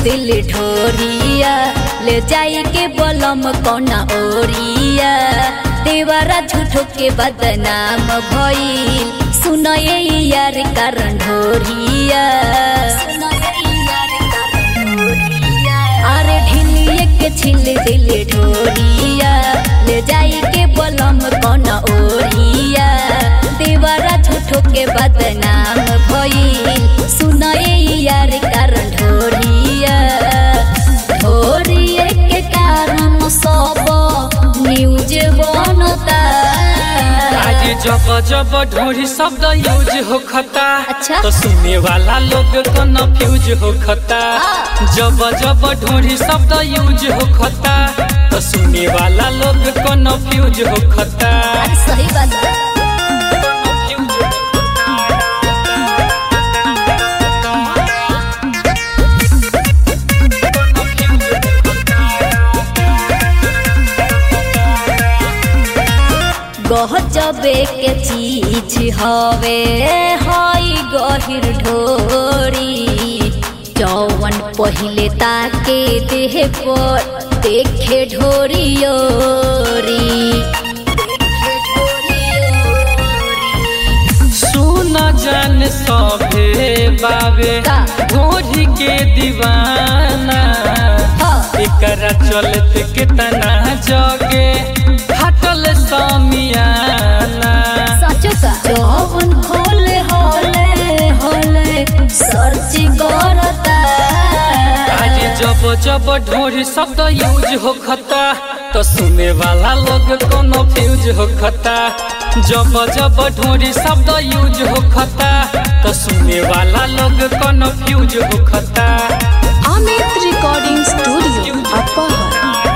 दिल ढोरिया ले जाई के बलम कौना ओरिया देवरा झूठो के बदनाम भइल सुनये यार कारण ढोरिया अरे ढिलिए के छिल दिल ढोरिया ले जाई के बलम कौना ओरिया देवरा झूठो के बदनाम भइल सुनये यार कारण ढोरिया ढोरिए के कारण सब न्यूज बनता आज जब जब ढोरी शब्द यूज होखता अच्छा। तो सुनने वाला लोग कन्फ्यूज होखता जब जब ढोरी शब्द यूज होखता तो सुनने वाला लोग कन्फ्यूज होखता अरे सही बात है गहजबे के चीज हवे हई गहिर ढोरी जौवन पहिले ताके देह पर देखे ढोरियोरी सुन जान सभे बाबे का? ढोरी के दीवाना हाँ। एकरा चलत कितना जगे हटल समियाना सचो का जौवन खोले होले होले सर्च करता आज जब जब ढोरी शब्द यूज होखता तो सुने वाला लोग कोनो फ्यूज होखता जब जब ढोरी शब्द यूज होखता तो सुने वाला लोग कोनो फ्यूज होखता अमित रिकॉर्डिंग स्टूडियो अपहर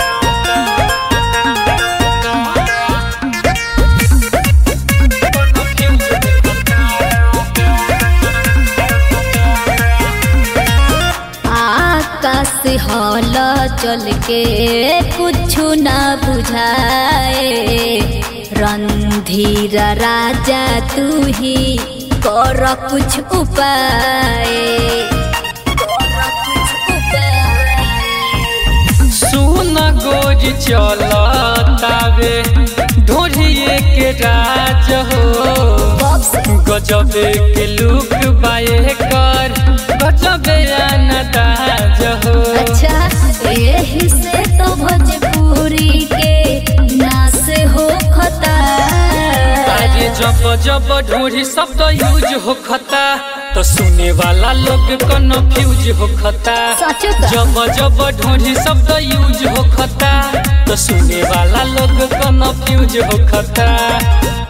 आकाश हल चल के कुछ न बुझाए रणधीर राजा तू ही कर कुछ उपाय कर कुछ उपाय सुन गोज चलतावे ढोरिए के राज हो बॉक्स गजबे के लुक बाए कर गजबे अनदाज हो अच्छा यही से तो भोजपुरी के नास हो खता आज जब जब ढोरी शब्द यूज होखता तो सुने वाला लोग कन्फ्यूज होखता सचो का जब जब ढोरी शब्द यूज होखता तो सुने वाला लोग कन्फ्यूज होखता